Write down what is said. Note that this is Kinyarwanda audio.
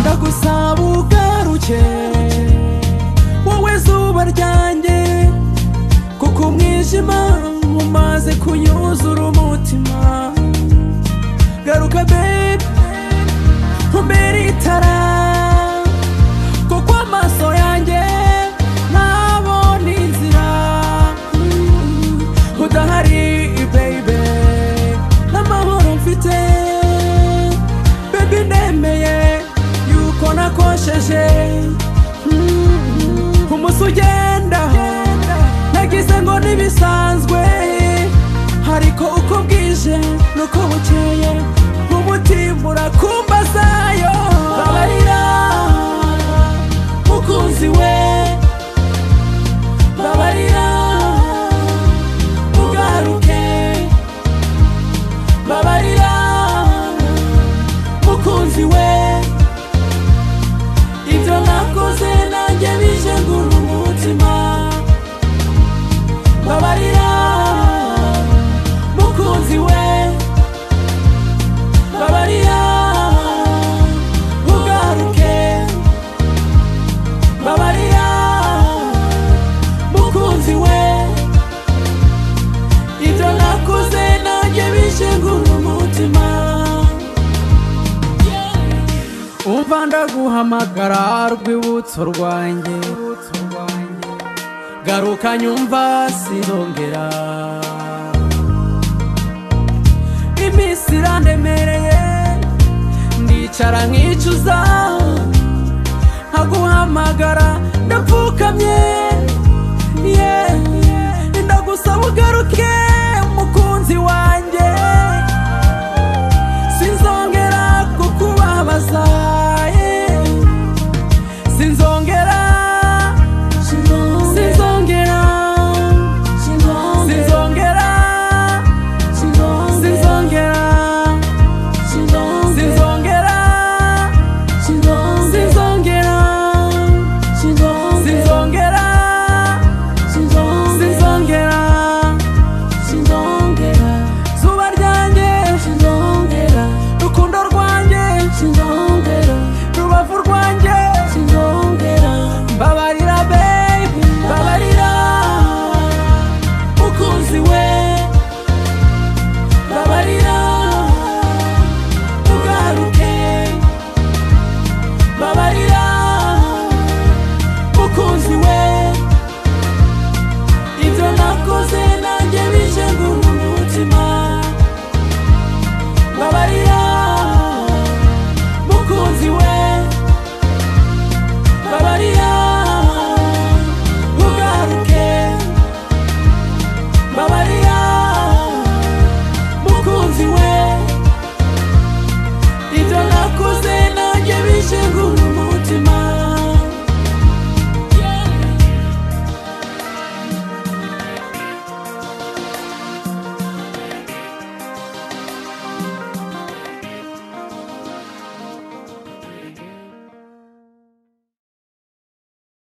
ndagusaba ugaruke wowe zuba ryanjye kuko umwijima umaze kunyuzura umutima garuka bebe umbere itara kuko amaso yanjye ntabona inzira udahari baby n'amahoro mfite baby nemeye yuko nakosheje Mm, umunsi ugenda nagize ngo ntibisanzwe ariko uko bwije nuko bukeye umutima urakumbazayo babarira mukunzi we babarira ugaruke babarira mukunzi we ibyo nakoze nanjye bije ngura umutima babarira mukunzi we babarira ugaruke babarira mukunzi we ibyo nakoze nanjye bije ngura umutima umva ndaguhamagara rwibutso rwanjye garuka nyumva sinongera iminsi irandemereye ndicara nkicuza nkaguhamagara ndapfukamye